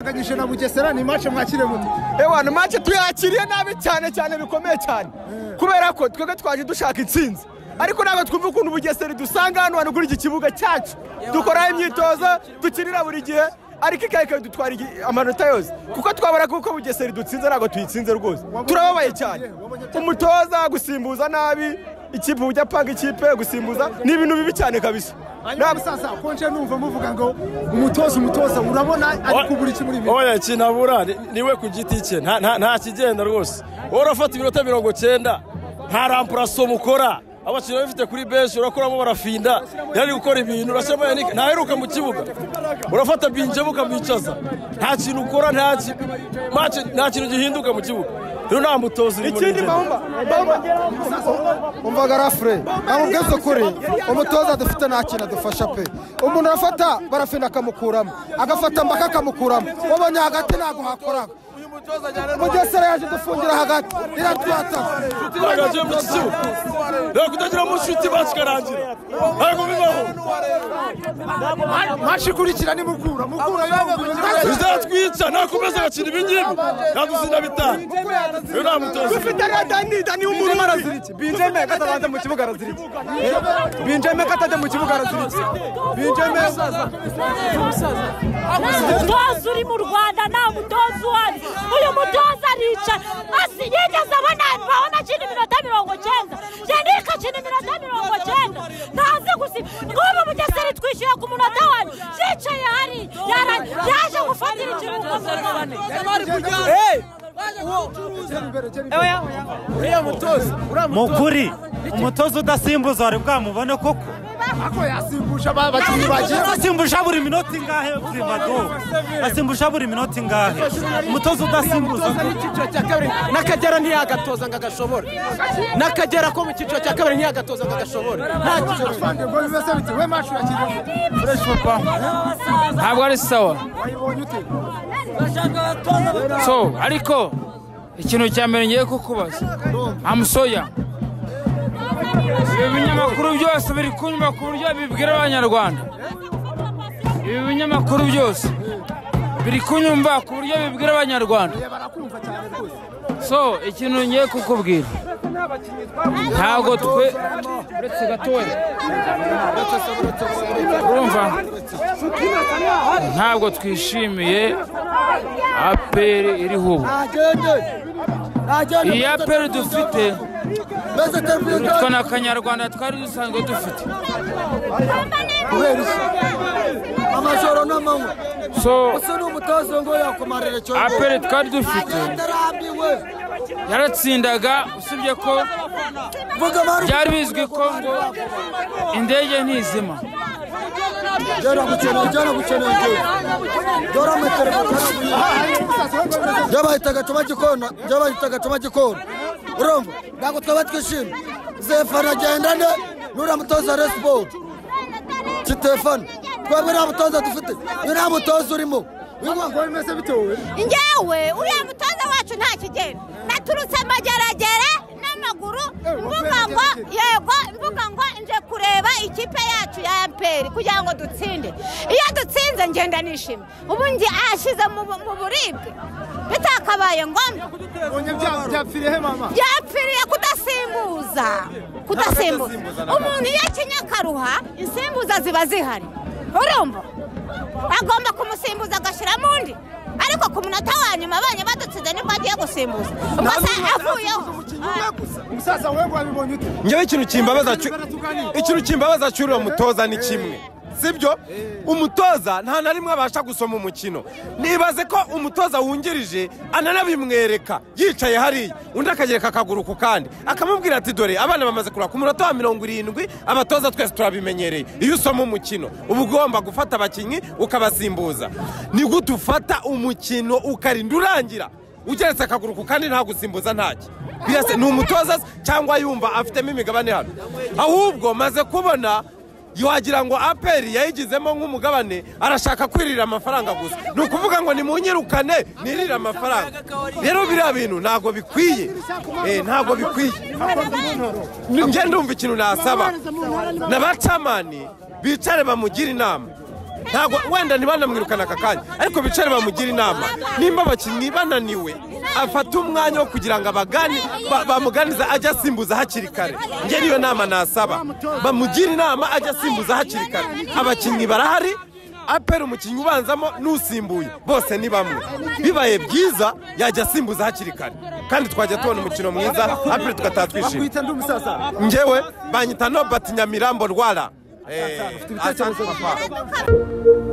akanyishe na bugesera ni mace mwakire muto ewa ni mace tuyakiriye nabi cyane cyane bikomeye cyane kubera ko twebwe twaje dushaka intsinzi ariko ntabwo twumva ukuntu bugesera idusanga hano hantu kuri iki kibuga cyacu dukoraho imyitozo dukinira buri gihe ariko ikayi ikadutwara amanota yose kuko twabona kuko bugesera idutsinze ntabwo tuyitsinze rwose turababaye cyane umutoza gusimbuza nabi ikipe ujya apanga ikipe gusimbuza ni ibintu bibi cyane kabisa hanyuma sasa konje numva muvuga ngo umutoza umutoza urabona ari kubura iki muri ibi oya kinabura ni- niwe ku giti cye nta- nta nta kigenda rwose wowe urafata iminota mirongo cyenda nta rampurasomo ukora abakinnyi babifite kuri benshi urakuramo barafinda yari gukora ibintu urashyiramo yanika ntaheruka mu kibuga urafata binjemo ukamwicaza nta kintu ukora nta ki- match- nta kintu gihinduka mu kibuga rero nta mutozi urimo ikindi nigeze- bamba bamba umvaga rafure ntabwo ubweze ukuri umutoza dufite nta kintu adufasha pe umuntu arafata barafina akamukuramo agafata mbaka akamukuramo wabonye hagati ntabwo hakoraga mugesera yaje dufungira hagati iratwataka twagagiye mu iki kibuga rero kutagira mu nshuti bacu ikarangira ntabwo bibaho mace ikurikira ni mukura mukura yongera bizatwica nakomeza agakina ibingibi ntabuzina bitanu rero nta mutoza dufite na dani dani w'umuntu arazirike binjeme katabanza mu kibuga arazirike binjeme katajya mu kibuga arazirike binjeme umutoza uri mu rwanda nta mutoza uhari uyu mutoza arica asi yigeze abona abona akina iminota mirongo cyenda yanike akina iminota mirongo cyenda ntazi gusa ngubu mugesera twishyuye ku munota wawe yicaye hari yara- yaje gufatira ikiruhuko mu rwanda mukuri umutoza udasimbuza wari bwamubone koko ako yasimbuje aba- abakinnyi bagiye asimbusha buri minota ingahe uzimadu asimbusha buri minota ingahe umutoza udasimbuza umutoza n'icyiciro cya kabiri n'akagera ntiyagatoza ngo agashobore n'akagera ko mu cyiciro cya kabiri ntiyagatoza ngo agashobore nta cyiciro afande ngo bimeze bite we mace urakiriye ntabwo ari sawa wayibonye ute so ariko ikintu cya mbere ngiye kukubaza amusoya ibi binyamakuru byose biri kunyuma ku buryo bibwira abanyarwanda ibi binyamakuru byose biri kunyumva ku buryo bibwira abanyarwanda so ikintu ngiye kukubwira ntabwo twe uretse gatoya urumva ntabwo twishimiye aperi iriho ubu iyi aperi dufite twe na kanyarwanda twari dusanzwe dufite amajoro n'amanywa so ni umutoza ngo yakumarira cyo aperi twari dufite yaratsindaga usibye ko byari bizwi ko ngo indege ntizima gera gukeneye gera gukeneye igihugu dore amaterefone byabahitaga tuma gikona byabahitaga tuma gikona urumva ntabwo twaba twishimye zefana agendane n'uriya mutoza resiporo kitefana twebwe nta mutoza dufite iyo nta mutoza urimo ngo bimeze bite wowe njyewe uriya mutoza wacu nta kigero naturutse amageragere n'amaguru mvuga ngo yego mvuga ngo nje kureba ikipe yacu ya aperi kugira ngo dutsinde iyo dutsinze ngenda nishimye ubu nge ahashyize mu bu- mu buribwe bitakabaye ngombwa bonye bya- byapfiriye he mama byapfiriye kudasimbuza kudasimbuza umuntu iyo akinye akaruha insimbuza ziba zihari urumva agomba kumusimbuza agashyiramo undi ariko ku munota wa nyuma abonye badutsinze nibwo agiye gusimbuza ubwo se avuyeho umusaza we ngo wabibonye ute ngewe ikintu kimbabaza cyo- Baratuganira. ikintu kimbabaza cy'uriya mutoza ni kimwe sibyo umutoza nta na rimwe abasha gusoma umukino nibaze ko umutoza wungirije ananabimwereka yicaye hariya undi akagereka akaguru ku kandi akamubwira ati dore abana bamaze kureba ku munota wa mirongo irindwi abatoza twese turabimenyereye iyo usoma umukino uba ugomba gufata abakinnyi ukabasimbuza ni gute ufata umukino ukarinda urangira ugeretse akaguru ku kandi nta gusimbuza ntacyo birasa ni umutoza se cyangwa yumva afitemo imigabane hano ahubwo maze kubona wagira ngo aperi yayigizemo nk'umugabane arashaka kwirira amafaranga gusa ni ukuvuga ngo nimunyirukane nirire amafaranga rero biriya bintu ntabwo bikwiye Eh, ntabwo bikwiye njye ndumva ikintu nasaba n'abacamani bicare bamugire inama ntabwo wenda ntibanamwirukane aka kanya ariko bicare bamugire inama nimba abakinnyi bananiwe afata umwanya wo kugira ngo abagani ba- bamuganiza ajye asimbuza hakiri kare njye niyo nama nasaba bamugire inama ajye asimbuza hakiri kare abakinnyi barahari apera umukinnyi ubanzamo n'usimbuye bose ni bamwe bibaye byiza yajya asimbuza hakiri kare kandi twajya tubona umukino mwiza apera tugataha twishimye bakwita ndi umusaza ngewe banyita nobati nyamirambo rwara Eh, asante papa.